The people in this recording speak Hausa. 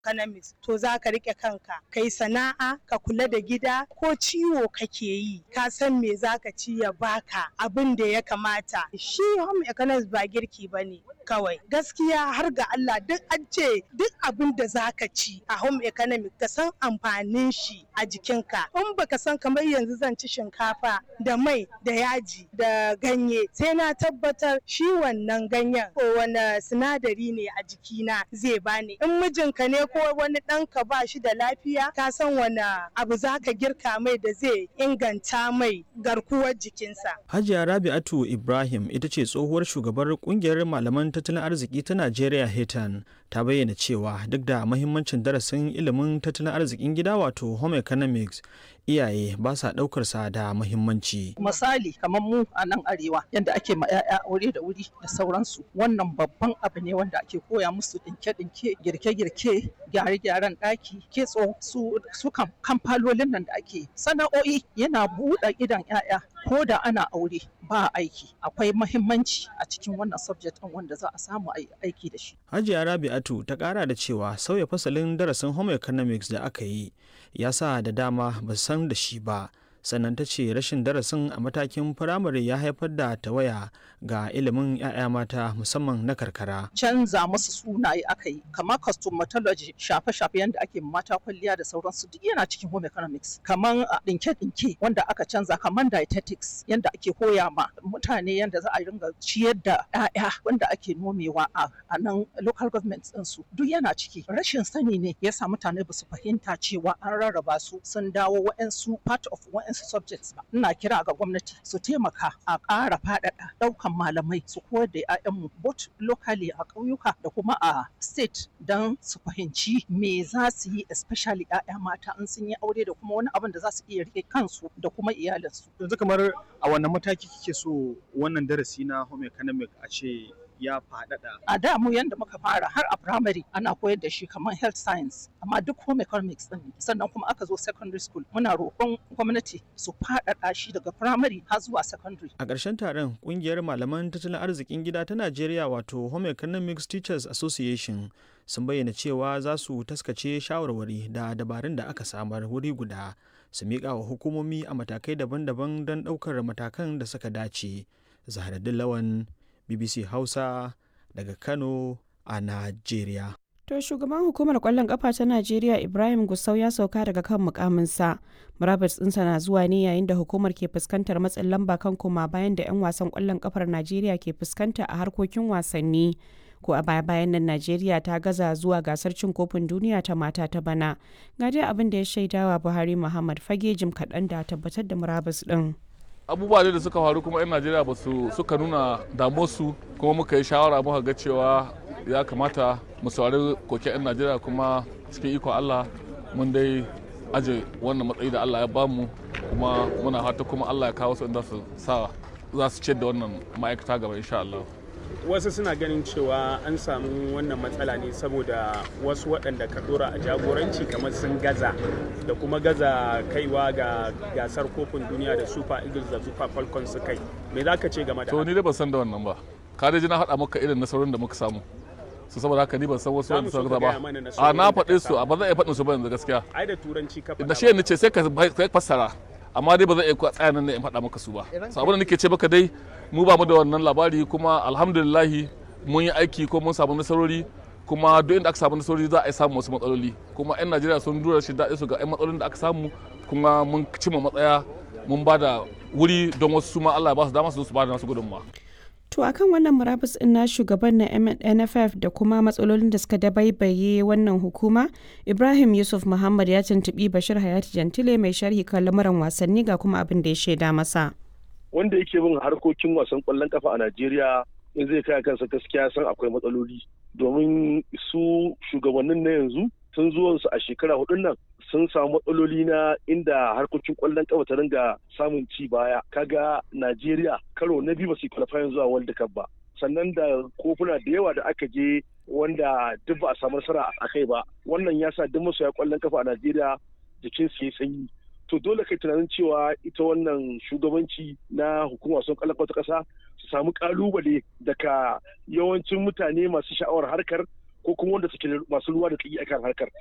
economics to za ka rike kanka kai sana'a ka kula da gida ko ciwo kake yi ka san me za ka ci ya baka abin da ya kamata shi home economics ba girki ba ne kawai gaskiya har ga Allah duk an ce duk abin da za ka ci a home economics ka san amfanin shi a jikinka in baka san kamar yanzu zan ci shinkafa da mai da yaji da ganye sai na tabbatar shi wannan ganyen ko wani sinadari ne a jikina zai bani in mijinka ne ko wani ɗanka ba shi da lafiya ka san wani abu za ka girka mai da zai inganta mai garkuwar jikinsa. Hajiya Rabi'atu Ibrahim ita ce tsohuwar shugabar kungiyar malaman tattalin arziki ta Najeriya Hetan ta bayyana cewa duk da mahimmancin darasin ilimin tattalin arzikin gida wato home economics iyaye ba sa ɗaukar sa da muhimmanci. Misali kamar mu a nan arewa yadda ake ma 'ya'ya aure da wuri da sauransu wannan babban abu ne wanda ake koya musu ɗinke-ɗinke girke-girke gyare-gyaren ɗaki kitso su su kamfalolin nan da ake sana'o'i yana buɗe idan 'ya'ya ko da ana aure ba aiki akwai mahimmanci a cikin wannan subject ɗin wanda za a samu aiki da shi. Hajiya Rabi'atu ta ƙara da cewa sauya fasalin darasin home economics da aka yi ya sa da dama ba san da shi ba sannan ta ce rashin darasin a matakin firamare ya haifar da tawaya ga ilimin 'ya'ya mata musamman na karkara. Canza musu sunaye aka yi kamar cosmetology shafe-shafe yadda ake mata kwalliya da sauransu duk yana cikin home economics kamar ɗinke-ɗinke wanda aka canza kamar dietetics yadda ake koya ma mutane yadda za a ringa ciyar da 'ya'ya wanda ake nomewa a nan local government ɗinsu duk yana ciki rashin sani ne ya sa mutane ba su fahimta cewa an rarraba su sun dawo wa'ansu part of wa'ansu subjects ba ina kira ga gwamnati su taimaka a ƙara faɗaɗa ɗaukan malamai su koyar da 'ya'yanmu both locally a ƙauyuka da kuma a state don su fahimci me za su yi especially 'ya'ya mata in sun yi aure da kuma wani abin da za su iya rike kansu da kuma iyalinsu. yanzu kamar a wannan mataki kike so wannan darasi na home economic a ce ya faɗaɗa. A da mu yanda muka fara har a primary ana koyar da shi kamar health science amma duk home economics din sannan kuma aka zo secondary school muna roƙon gwamnati su faɗaɗa shi daga primary har zuwa secondary. A ƙarshen taron ƙungiyar malaman tattalin arzikin gida ta Najeriya wato Home Economics Teachers Association sun bayyana cewa za su taskace shawarwari da dabarun da aka samar wuri guda su miƙa wa hukumomi a matakai daban-daban don ɗaukar matakan da suka dace. Zahraddin Lawan BBC Hausa daga Kano a Najeriya. To shugaban hukumar kwallon kafa ta Najeriya Ibrahim Gusau ya sauka daga kan mukaminsa. Murabus ɗinsa na zuwa ne yayin da hukumar ke fuskantar matsin lamba kan koma bayan da 'yan wasan kwallon kafar Najeriya ke fuskanta a harkokin wasanni. Ko a baya bayan nan Najeriya ta gaza zuwa gasar cin kofin duniya ta mata ta bana. Ga dai abin da ya shaidawa Buhari Muhammad fage jim kaɗan da tabbatar da murabus ɗin. abubuwa da suka faru kuma 'yan najeriya ba su suka nuna damuwarsu kuma muka yi shawara muka ga cewa ya kamata mu saurari koke 'yan najeriya kuma cikin ikon allah mun dai aje wannan matsayi da allah ya bamu kuma muna fata kuma allah ya kawo su inda su sa za su ciyar da wannan ma'aikata gaba insha allah wasu suna ganin cewa an samu wannan matsala ne saboda wasu waɗanda ka dora a jagoranci kamar sun gaza da kuma gaza kaiwa ga gasar kofin duniya da super eagles da super falcons su kai me za ka ce game da to ni dai ban san da wannan ba ka dai ji na haɗa maka irin nasarorin da muka samu su saboda haka ni ban san wasu wanda suka ba a na faɗe su a ba zan iya faɗin su ba yanzu gaskiya ai da turanci ka da shi ne ce sai ka fassara amma dai ba zan iya tsaya nan ne in faɗa maka su ba sabon da nake ce maka dai mu ba mu da wannan labari kuma alhamdulillahi mun yi aiki ko mun samu nasarori kuma duk inda aka samu nasarori za a yi samu wasu matsaloli kuma 'yan najeriya sun dura shi daɗi su ga 'yan matsalolin da aka samu kuma mun cimma matsaya mun ba da wuri don wasu ma Allah ya ba su dama su su ba da nasu gudunmawa. To akan wannan murabus ɗin na shugaban na NFF da kuma matsalolin da suka dabaibaye wannan hukuma, Ibrahim Yusuf Muhammad ya tuntuɓi Bashir Hayati Jantile mai sharhi kan lamuran wasanni ga kuma abin da ya shaida masa. Wanda yake bin harkokin wasan ƙwallon kafa a Najeriya in zai kai kansa gaskiya san akwai matsaloli domin su shugabannin na yanzu sun zuwansu a shekara hudun nan sun samu matsaloli na inda harkokin kwallon kafa ta ringa samun ci baya kaga Najeriya karo na biyu ba su qualifying zuwa World Cup ba sannan da kofuna da yawa da aka je wanda duk ba a samu nasara a kai ba wannan ya sa duk masoya kwallon kafa a Najeriya jikin su yi sanyi to dole kai tunanin cewa ita wannan shugabanci na hukumar wasan kwallon kafa ta kasa su samu kalubale daga yawancin mutane masu sha'awar harkar ko kuma wanda suke masu ruwa da tsaki akan harkar